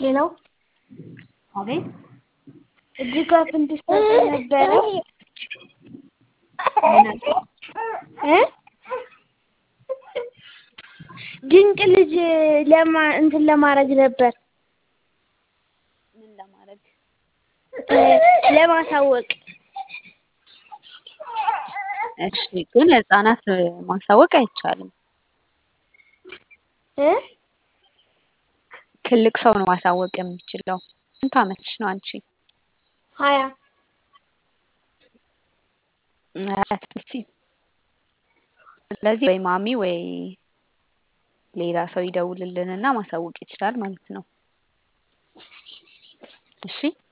ሄሎ አቤት ድጋፍ እንድትሰጡኝ ነበረ ምን አልከኝ? እ ድንቅ ልጅ ለማ እንትን ለማድረግ ነበር ምን ለማድረግ እ ለማሳወቅ እሺ ግን ህጻናት ማሳወቅ አይቻልም። እ ትልቅ ሰው ነው ማሳወቅ የሚችለው። ስንት አመትሽ ነው አንቺ? ሀያ አያስደስትም። ስለዚህ ወይ ማሚ ወይ ሌላ ሰው ይደውልልንና ማሳወቅ ይችላል ማለት ነው። እሺ